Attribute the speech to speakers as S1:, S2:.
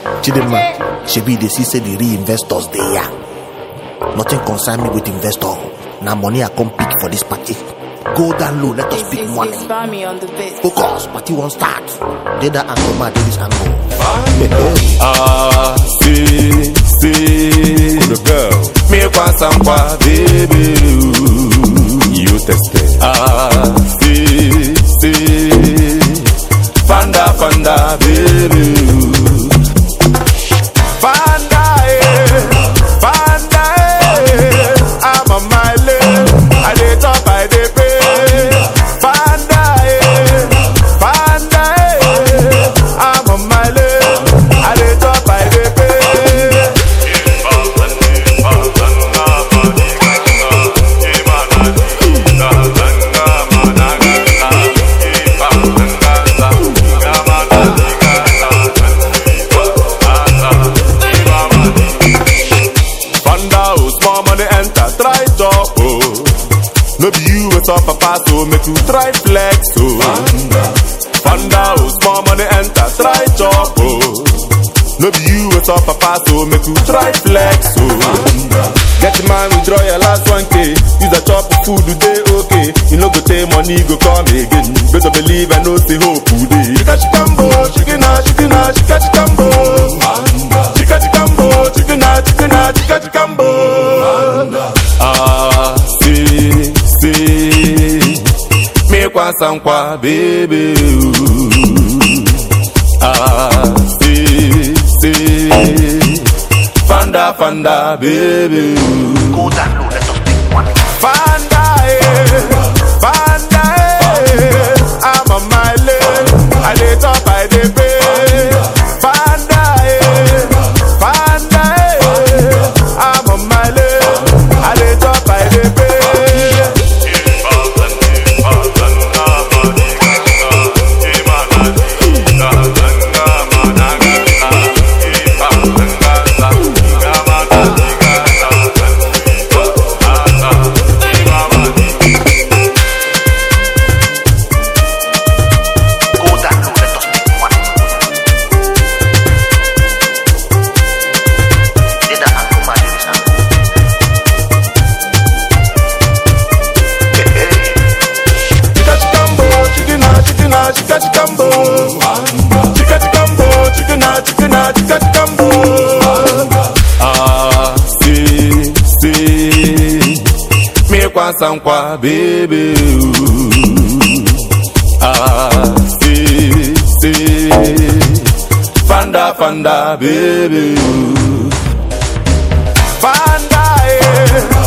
S1: Chidema, shebi dey see say the real investors dey here. Nothing concern me with investor. Na money I come pick for this party. Go down low, let us
S2: It's,
S1: pick
S2: it's,
S1: money.
S2: it's Bami on the beat.
S1: Focus, party won't start. Dey that angle, man, dey this angle.
S3: Ah, see, see. The girl. Me kwasa nkwa, baby. ooh. You tested. Ah, see, see. Fanda, fanda, baby. ooh. Fanda, eh. Fanda, eh. I'm on my lane. I dey top, I dey pay. Fanda, eh. Fanda, eh. I'm on my lane. I dey top, I dey pay. Fanda, oh, small money enter, try top, oh. No be you with up papa, so make you try flex, oh. Fanda, oh, small money enter, try chop, oh. No be you with up papa, so make you try flex, oh. Get the man, withdraw your last 1k. Use a chop of food today, okay. You know go take money, go come again. Better believe and know the hope today. Chika chikambo, chikina, chikina, chika chikambo. Chika chikambo, chikina, chikina, chika chikambo. Ah, see, see. Me kwasa nkwa, baby. ooh. Ah, see, see. Fanda, fanda, baby. ooh.
S1: Go down low, let us pick money.
S3: Fanda, eh, Fanda, eh, I'm on my lane. I dey top, I dey pay. Fanda, eh, Fanda, eh, I'm on my lane. I dey top, I dey pay.
S1: Go down low, let us pick money. Dey that angle, man, dey this angle.
S3: Chika chikambo, chikina, chikina, chika chikambo. Chika chikambo, chikina, chikina, chika chikambo. Ah, see, see. Me kwasa nkwa, baby. ooh. Ah, see, see. Fanda, fanda, baby. ooh. Fanda, eh.